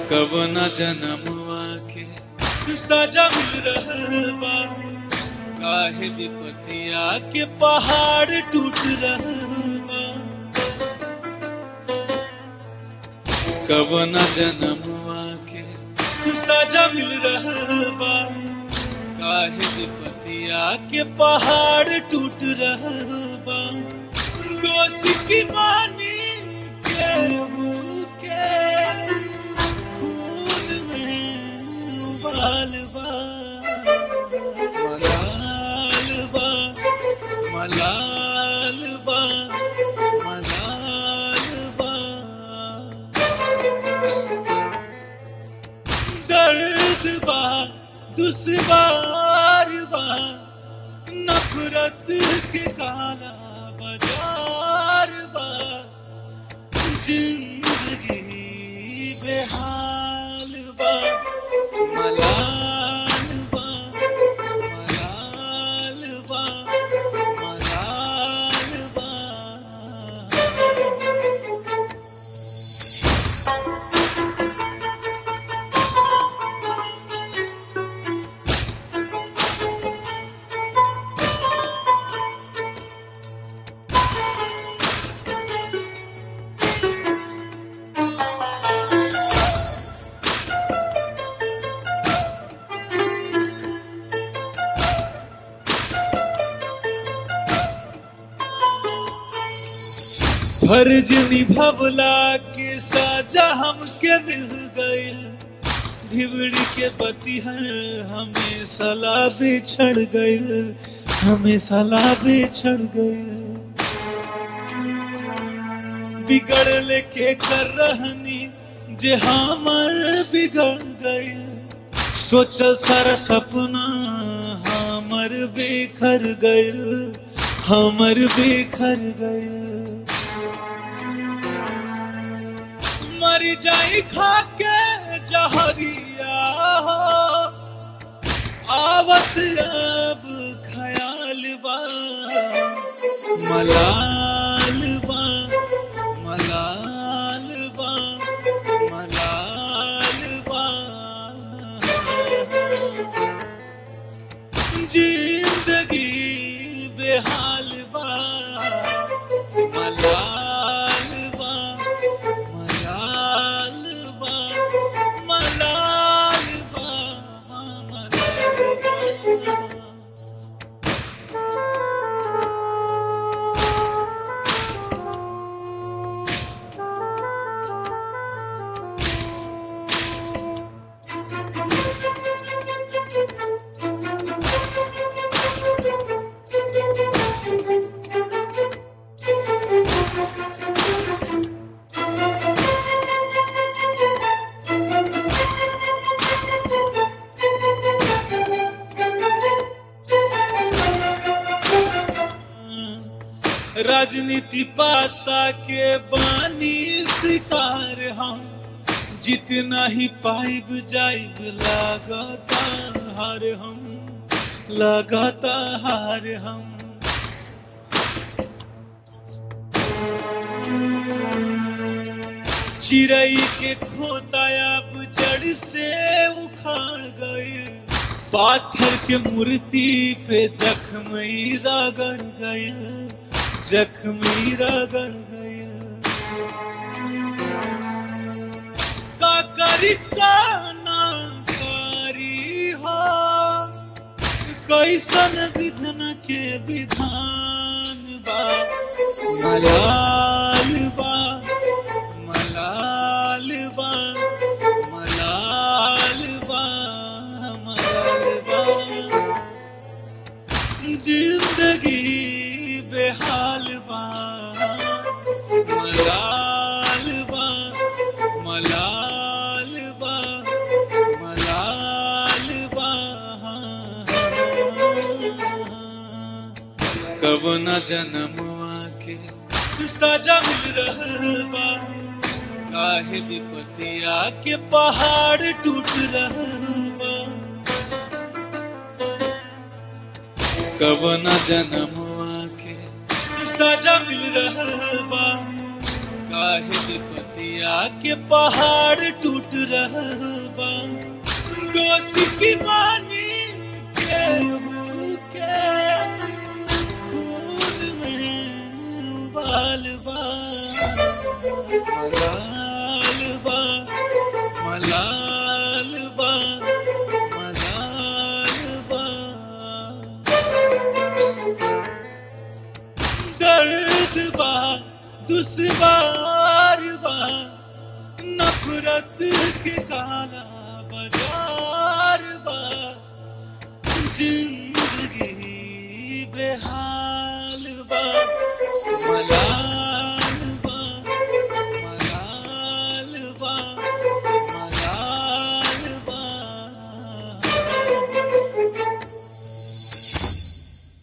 कवना जनमवा के सजा मिल रहल बा काहे विपतिया के पहाड़ टूट रहल बा कवना जनमवा के सजा मिल रहल बा काहे विपतिया के पहाड़ टूट रहल बा दोष की मानी केहू के खून में बाल बा मलाल बा मलाल बा मलाल बा दर्द बा दुश्वार बा नफरत के काला बाजार बा जिंदगी बेहाल बा मलाल बा मलाल बा मलाल बा फर्ज निभवला के साजा हमके मिल गइल धिवड़ी के बतिहर हमें सला बिछड़ गइल हमें सला बिछड़ गइल बिगड़ के कर रहनी जे हमर बिगड़ गइल सोचल सारा सपना हमर बेखर गइल हमर बेखर गइल मर जाई खा के जहरिया आवत अब ख्याल बा मलाल बा मलाल बा मलाल बा जिंदगी बेहाल बा मलाल बा मलाल बा मलाल बा मलाल बा राजनीति पासा के बानी शिकार हम जितना ही पाइब जाइब लगाता हार हम लगाता हार हम चिड़ई के खोताया जड़ से उखाड़ गए पाथर के मूर्ति पे जख्मी रगड़ गए जख्मी रगड़ गए का करी का ना करी हो कैसन विधन के विधान बा मलाल बा मलाल बा मलाल बा मलाल बा जिंदगी बेहाल बा मलाल बा मलाल बा मलाल बा कब न जनमवा के सजा मिल रहल बा काहे विपतिया के पहाड़ टूट रहल बा कब न जनमवा के सजा मिल रहल बा काहे विपति विपतिया के पहाड़ टूट रहल बा दोषी की मानी केहू के खून में बाल बा मलाल बा मलाल बा मलाल बा दर्द बा दुश्वार बा नफरत के काला बाजार